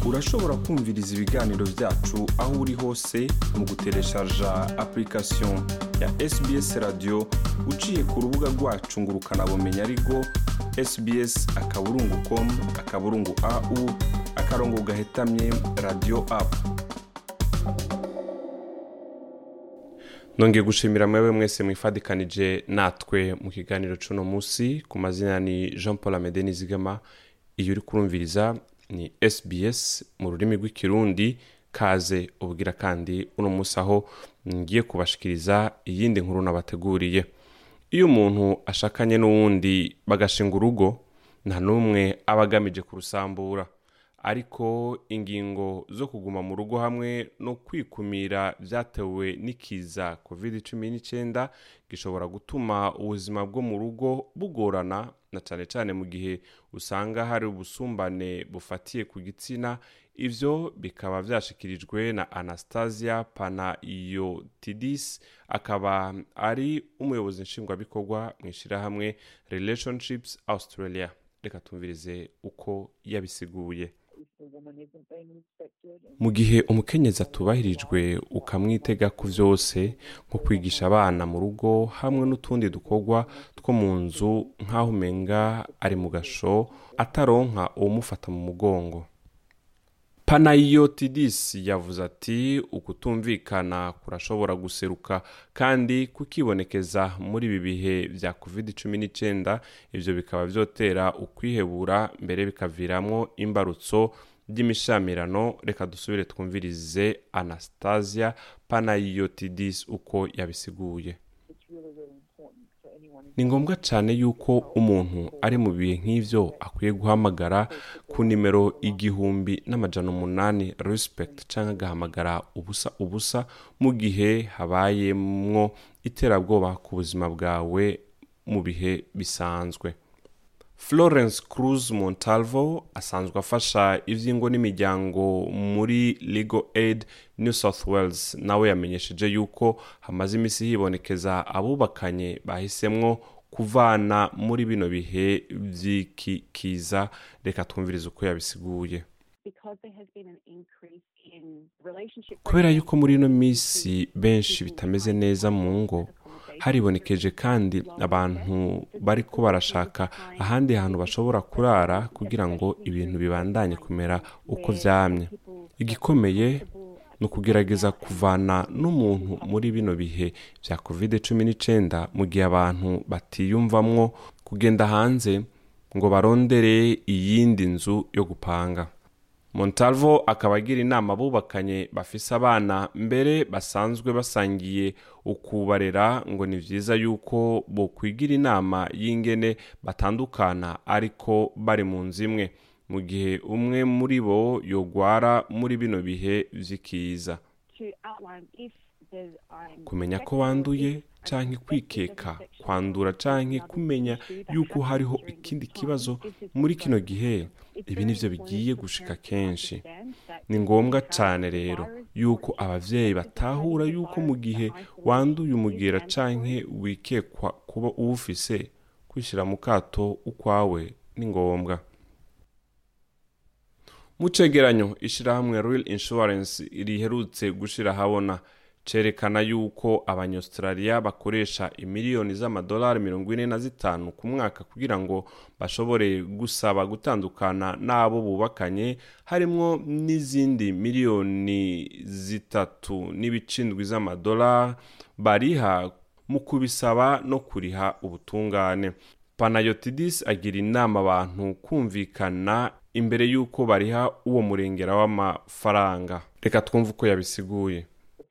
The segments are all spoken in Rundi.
urashobora kumviriza ibiganiro byacu aho uri hose mu gutereshaja application ya sbs radio uciye ku rubuga rwacu ngo ukanabumenya ariko sbs akaburungu com akaburungu au akarongo gahetamye radio apu nongeye gushimira mwewe mwese mwifadikanije natwe mu kiganiro cuno munsi ku mazina ni jean paul amede nizigama iyo uri kurumviriza ni sbs mu rurimi rw'ikirundi kaze ubwira kandi uno munsi aho ngiye kubashikiriza iyindi nkuru nabateguriye iyo umuntu ashakanye n'uwundi bagashinga urugo nta n'umwe aba agamije kurusambura ariko ingingo zo kuguma mu rugo hamwe no kwikumira byatewe n'ikiza covid cumi n'icyenda gishobora gutuma ubuzima bwo mu rugo bugorana na cyane cyane mu gihe usanga hari ubusumbane bufatiye ku gitsina ivyo bikaba vyashikirijwe na anastasia panayotidis akaba ari umuyobozi nshingwabikorwa mu ishyirahamwe relationships australia reka tumvirize uko yabisiguye mu gihe umukenyezi atubahirijwe ukamwitega ku byose nko kwigisha abana mu rugo hamwe n'utundi dukorwa two mu nzu nk'aho umenga ari mu gasho ataronka uwumufata mu mugongo panayotidis yavuze ati ukutumvikana kurashobora guseruka kandi kukibonekeza muri ibi bihe bya covid cumi n'icyenda ibyo bikaba byotera ukwihebura mbere bikaviramo imbarutso by'imishamirano reka dusubire twumvirize anastasia panayotidis uko yabisiguye ni ngombwa cyane yuko umuntu ari mu bihe nk'ibyo akwiye guhamagara ku nimero igihumbi n'amajana umunani respect cyangwa agahamagara ubusa ubusa mu gihe habayemwo iterabwoba ku buzima bwawe mu bihe bisanzwe florence cruz montalvo asanzwe afasha iby'ingo n'imiryango muri legal aid new south wales nawe yamenyesheje yuko hamaze iminsi hibonekeza abubakanye bahisemwo kuvana muri bino bihe by'iki kiza reka twumvirize uko yabisiguye kubera yuko muri ino minsi benshi bitameze neza mu ngo haribonekeje kandi abantu bari ko barashaka ahandi hantu bashobora kurara kugira ngo ibintu bibandanye kumera uko byamye igikomeye ni ukugerageza kuvana n'umuntu muri bino bihe bya covid cumi n'icyenda mu gihe abantu batiyumvamwo kugenda hanze ngo barondere iyindi nzu yo gupanga montalvo akaba agira inama abubakanye bafise abana mbere basanzwe basangiye ukubarera ngo ni byiza yuko bokwigira inama y'ingene batandukana ariko bari mu nzu imwe mu gihe umwe muri bo yogwara muri bino bihe vy'ikiza kumenya ko wanduye canke kwikeka kwandura canke kumenya yuko hariho ikindi kibazo muri kino gihe ibi nivyo bigiye gushika kenshi ni ngombwa cane rero yuko abavyeyi batahura yuko mu gihe wanduye umugera canke wikekwa kuba uwufise kwishira mu kato ukwawe ni ngombwa mu cegeranyo ishirahamwe real insurance riherutse gushira habona cerekana yuko abanyaustralia bakoresha imiliyoni z'amadolari mirongo ine na zitanu ku mwaka kugira ngo bashobore gusaba gutandukana n'abo bubakanye harimwo n'izindi miliyoni zitatu n'ibicindwi z'amadolari bariha mu kubisaba no kuriha ubutungane panayotidis agira inama abantu kumvikana imbere y'uko bariha uwo murengera w'amafaranga reka twumve uko yabisiguye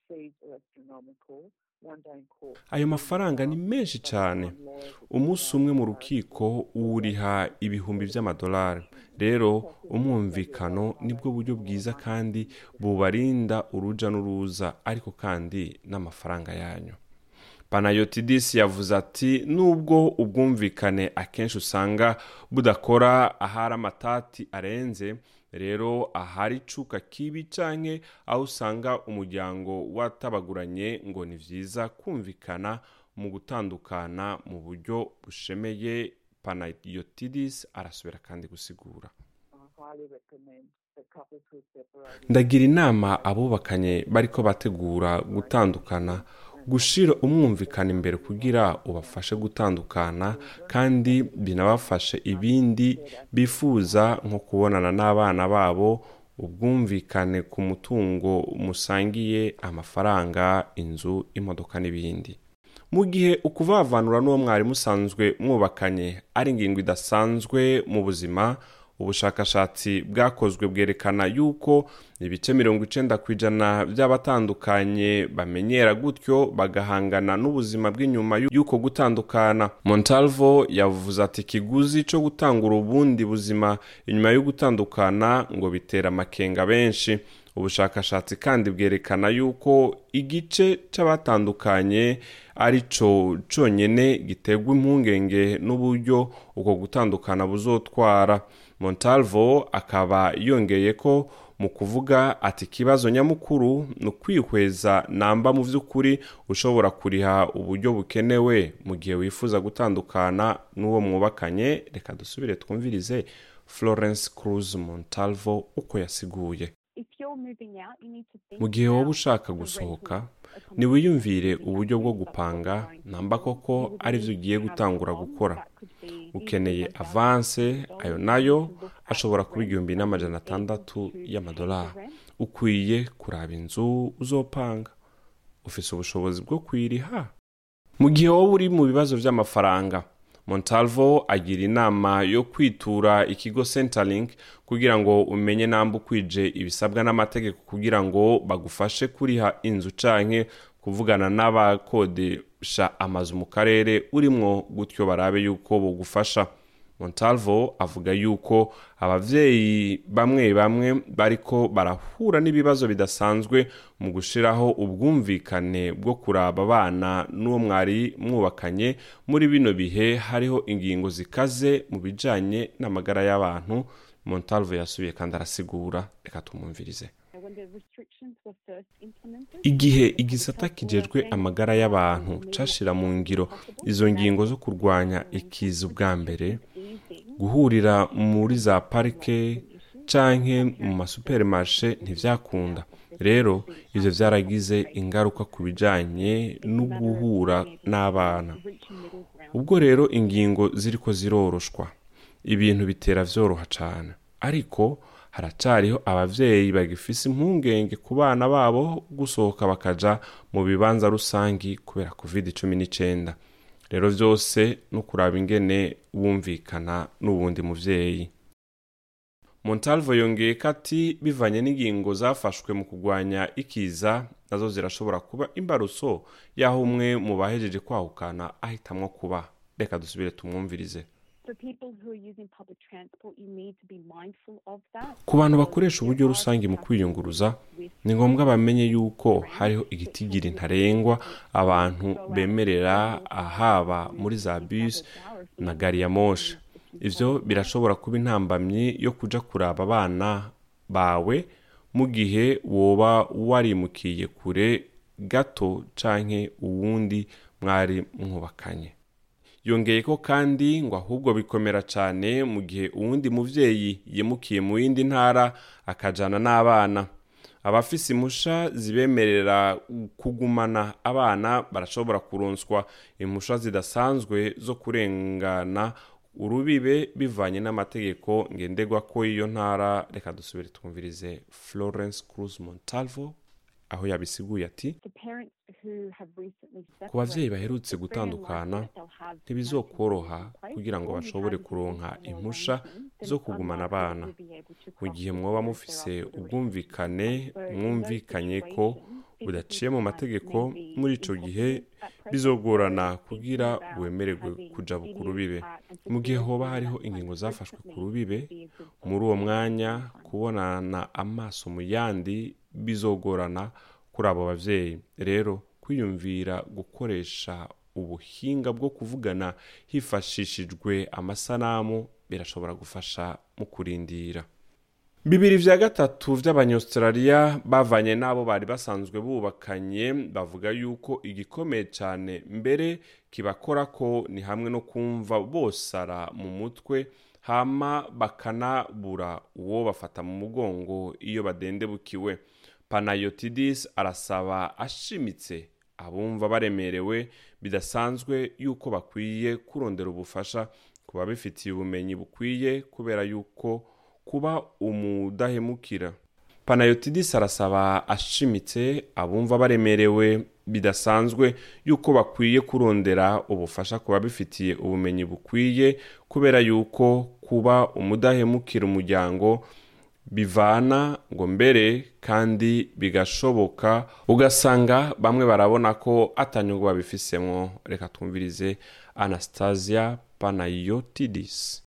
ayo mafaranga ni menshi cyane umunsi umwe mu rukiko wuriha ibihumbi by'amadolari rero umwumvikano nibwo buryo bwiza kandi bubarinda uruja n'uruza ariko kandi n'amafaranga yanyu panayotidis yavuze ati nubwo ubwumvikane akenshi usanga budakora ahari amatati arenze rero ahari icuka kibi canke aho usanga umuryango watabaguranye ngo ni vyiza kumvikana mu gutandukana mu buryo bushemeye panayotidis arasubira kandi gusigura ndagira inama abubakanye bariko bategura gutandukana gushira umwumvikana imbere kugira ubafashe gutandukana kandi binabafashe ibindi bifuza nko kubonana n'abana babo ubwumvikane ku mutungo musangiye amafaranga inzu imodoka n'ibindi mu gihe ukuvavanura n'uwo mwari musanzwe mwubakanye ari ingingo idasanzwe mu buzima ubushakashatsi bwakozwe bwerekana yuko ibice mirongo icenda ku ijana by'abatandukanye bamenyera gutyo bagahangana n'ubuzima bw'inyuma y'uko gutandukana montalvo yavuze ati ikiguzi cyo gutangura ubundi buzima inyuma yo gutandukana ngo bitera amakenga benshi ubushakashatsi kandi bwerekana yuko igice c'abatandukanye ari co conyene giterwa impungenge n'uburyo uko gutandukana buzotwara montalvo akaba yongeye ko mu kuvuga ati ikibazo nyamukuru ni ukwihweza namba mu by'ukuri ushobora kuriha uburyo bukenewe mu gihe wifuza gutandukana n'uwo mwubakanye reka dusubire twumvirize florence cruz montalvo uko yasiguye mu gihe wowe ushaka gusohoka ntiwiyumvire uburyo bwo gupanga namba koko aribyo ugiye gutangura gukora ukeneye avanse ayo nayo ashobora kuba igihumbi n'amajana atandatu y'amadolari ukwiye kuraba inzu uzopanga ufite ubushobozi bwo kuyiriha mu gihe wowe uri mu bibazo by'amafaranga montalvo agira inama yo kwitura ikigo centerlink kugira ngo umenye namba ukwije ibisabwa n'amategeko kugira ngo bagufashe kuriha inzu canke kuvugana n'abakodesha amazu mu karere urimwo gutyo barabe yuko bugufasha montalvo avuga yuko abavyeyi bamwe bamwe bariko barahura n'ibibazo bidasanzwe mu gushiraho ubwumvikane bwo kuraba abana n'uwo mwari mwubakanye muri bino bihe hariho ingingo zikaze mu bijanye n'amagara y'abantu montalvo yasubiye kandi arasigura reka tumwumvirize igihe igisata kijejwe amagara y'abantu cashira mu ngiro izo ngingo zo kurwanya ikiza ubwa mbere guhurira muri za parike canke mu masupermarshe ntivyakunda rero ivyo vyaragize ingaruka ku bijanye no guhura n'abana ubwo rero ingingo ziriko ziroroshwa ibintu bitera vyoroha cane ariko haracariho abavyeyi bagifise impungenge ku bana babo gusohoka bakaja mu bibanza rusangi kubera covid cumi n'icenda rero vyose no kuraba ingene wumvikana n'uwundi muvyeyi montalvo yongeye ko ati bivanye n'ingingo zafashwe mu kurwanya ikiza nazo zirashobora kuba imbarutso y'aho umwe mu bahejeje kwahukana ahitamwo kuba reka dusubire tumwumvirize ku bantu bakoresha uburyo rusange mu kwiyunguruza ni ngombwa bamenye yuko hariho igitigiri ntarengwa abantu bemerera ahaba muri za bisi na gari ya moshe ivyo birashobora kuba intambamyi yo kuja kuraba abana bawe mu gihe woba warimukiye kure gato canke uwundi mwari mwubakanye yongeye ko kandi ngo ahubwo bikomera cyane mu gihe uwundi muvyeyi yimukiye mu yindi ntara akajana n'abana abafise impusha zibemerera kugumana abana barashobora kuronswa impusha zidasanzwe zo kurengana urubibe bivanye n'amategeko ngenderwa ko iyo ntara reka dusubire twumvirize florence cruz montalvo aho yabisiguye ati ku bavyeyi baherutse gutandukana ntibizokoroha kugira ngo bashobore kuronka impusha zo kugumana abana mu gihe mwoba mufise ubwumvikane mwumvikanye ko budaciye mu mategeko muri ico gihe bizogorana kugira wemererwe kuja ku rubibe mu gihe hoba hariho ingingo zafashwe ku rubibe muri uwo mwanya kubonana amaso mu yandi bizogorana kuri abo bavyeyi rero kwiyumvira gukoresha ubuhinga bwo kuvugana hifashishijwe amasanamu birashobora gufasha mu kurindira bibiri vya gatatu vy'abanyaustraliya bavanye n'abo bari basanzwe bubakanye bavuga yuko igikomeye cane mbere kibakora ko ni hamwe no kumva bosara mu mutwe hama bakanabura uwo bafata mu mugongo iyo badendebukiwe panayotidis arasaba ashimitse abumva baremerewe bidasanzwe yuko bakwiye kurondera ubufasha ku babifitiye ubumenyi bukwiye kubera yuko kuba umudahemukira panayotidis arasaba ashimitse abumva baremerewe bidasanzwe yuko bakwiye kurondera ubufasha ku babifitiye ubumenyi bukwiye kubera yuko kuba umudahemukira umuryango bivana ngo mbere kandi bigashoboka ugasanga bamwe barabona ko atanyungu babifisemo reka twumvirize anastasia panayotidis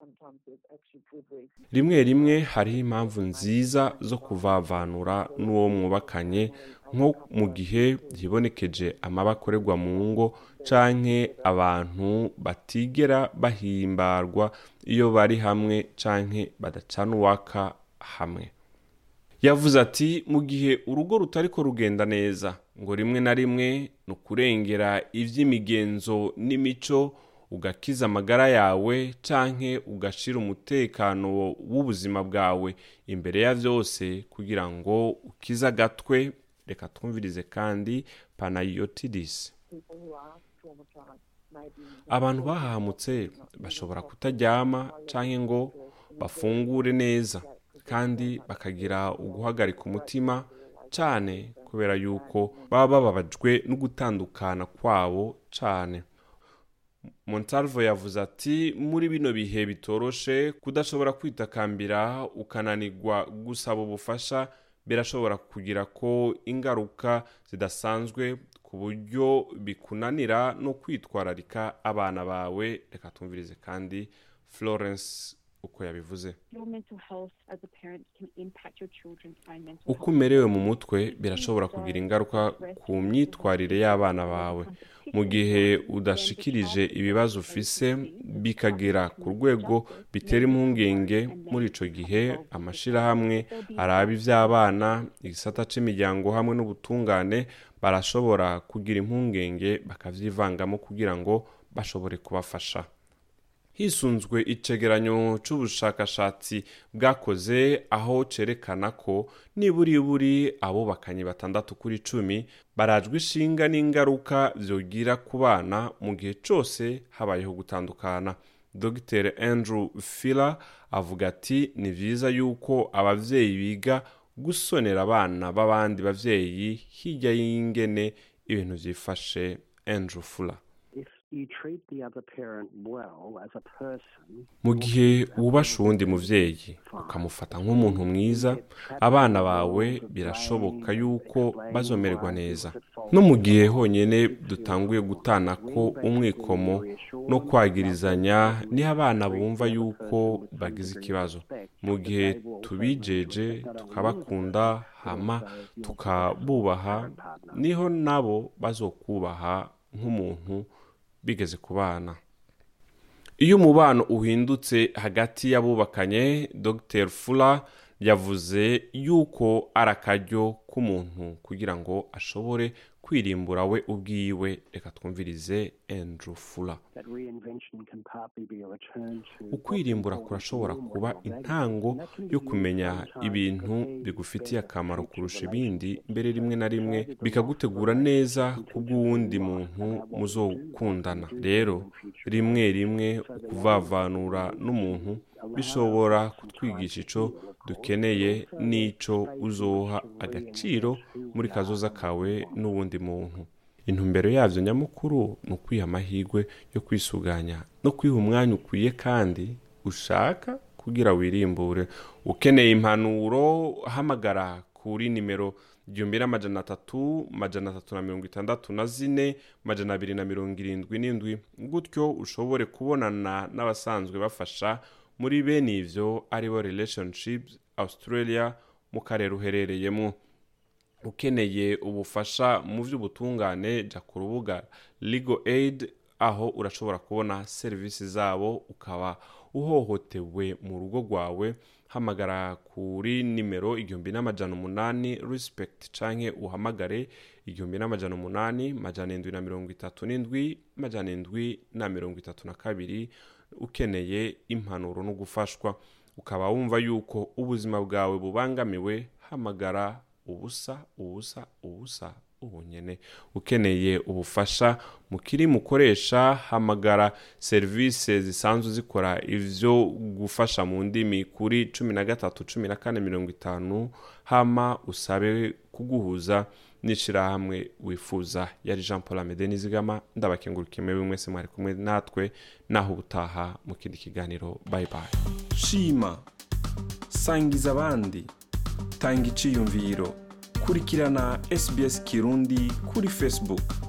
rimwe rimwe hariho impamvu nziza zo kuvavanura n'uwo mwubakanye nko mu gihe hibonekeje amaba akorerwa mu ngo canke abantu batigera bahimbarwa iyo bari hamwe canke badacana uwaka hamwe yavuze ati mu gihe urugo rutariko rugenda neza ngo rimwe na rimwe ni ukurengera iby'imigenzo n'imico ugakiza amagara yawe canke ugashira umutekano w'ubuzima bwawe imbere ya byose kugira ngo ukize agatwe reka twumvirize kandi panayotidis abantu bahahamutse bashobora kutaryama canke ngo bafungure neza kandi bakagira uguhagarika umutima cyane kubera yuko baba bababajwe no gutandukana kwabo cyane montalvo yavuze ati muri bino bihe bitoroshe kudashobora kwitakambira ukananirwa gusaba ubufasha birashobora kugira ko ingaruka zidasanzwe ku buryo bikunanira no kwitwararika abana bawe reka tumvirize kandi florence uko yabivuze uko umerewe mu mutwe birashobora kugira ingaruka ku myitwarire y'abana bawe mu gihe udashikirije ibibazo ufise bikagera ku rwego bitera impungenge muri ico gihe amashirahamwe araba ivy'abana igisata c'imiryano hamwe n'ubutungane barashobora kugira impungenge bakavyivangamo kugira ngo bashobore kubafasha hisunzwe icegeranyo c'ubushakashatsi bwakoze aho cerekana ko niburiburi abubakanye batandatu kuri cumi barajwe ishinga n'ingaruka vyogira ku bana mu gihe cose habayeho gutandukana dr andrew filler avuga ati ni vyiza yuko abavyeyi biga gusonera abana b'abandi bavyeyi hirya y'ingene ibintu vyifashe andrew fuller mu gihe wubasha uwundi muvyeyi ukamufata nk'umuntu mwiza abana bawe birashoboka yuko bazomererwa neza no mu gihe honyine dutanguye gutana ko umwikomo no kwagirizanya niho abana bumva yuko bagize ikibazo mu gihe tubijeje tukabakunda hama tukabubaha niho nabo bazokubaha nk'umuntu bigeze ku bana iyo umubano uhindutse hagati y'abubakanye dr fula yavuze yuko ari akaryo k'umuntu kugira ngo ashobore kwirimbura we ubwiwe reka twumvirize andrew fula ukwirimbura kurashobora kuba intango yo kumenya ibintu bigufitiye akamaro kurusha ibindi mbere rimwe na rimwe bikagutegura neza kubw'uwundi muntu muzokundana rero rimwe rimwe ukuvavanura n'umuntu bishobora kutwigisha ico dukeneye n'ico uzoha agaciro muri kazoza kawe n'uwundi muntu intumbero yavyo nyamukuru ni ukwiha amahirwe yo kwisuganya no kwiha umwanya ukwiye kandi ushaka kugira wirimbure ukeneye impanuro hamagara kuri nimero igihumbi n'amajana atatu majana atatu na mirongo itandatu na zine majana abiri na mirongo irindwi n'indwi gutyo ushobore kubonana n'abasanzwe bafasha muri bene ivyo aribo relationships australia mu karere uherereyemo ukeneye ubufasha mu by'ubutungane jya ku rubuga legal aid aho urashobora kubona serivisi zabo ukaba uhohotewe mu rugo rwawe hamagara kuri nimero igihumbi n'amajana umunani respect canke uhamagare igihumbi n'amajana umunani majana indwi na mirongo itatu n'indwi majana indwi na mirongo itatu na kabiri ukeneye impanuro no gufashwa ukaba wumva yuko ubuzima bwawe bubangamiwe hamagara ubusa ubusa ubusa ubunyene ukeneye ubufasha mukiri mukoresha hamagara serivisi zisanzwe zikora ivyo gufasha mu ndimi kuri cumi na gatatu cumi na kane mirongo itanu hama usabe kuguhuza n'ishirahamwe wifuza yari jean paul amede nizigama ndabakengurukiye mwebwe mwese mwari kumwe natwe naho ubutaha mu kindi kiganiro bye bye shima sangiza abandi tanga iciyumviro kurikirana sbs kirundi kuri facebook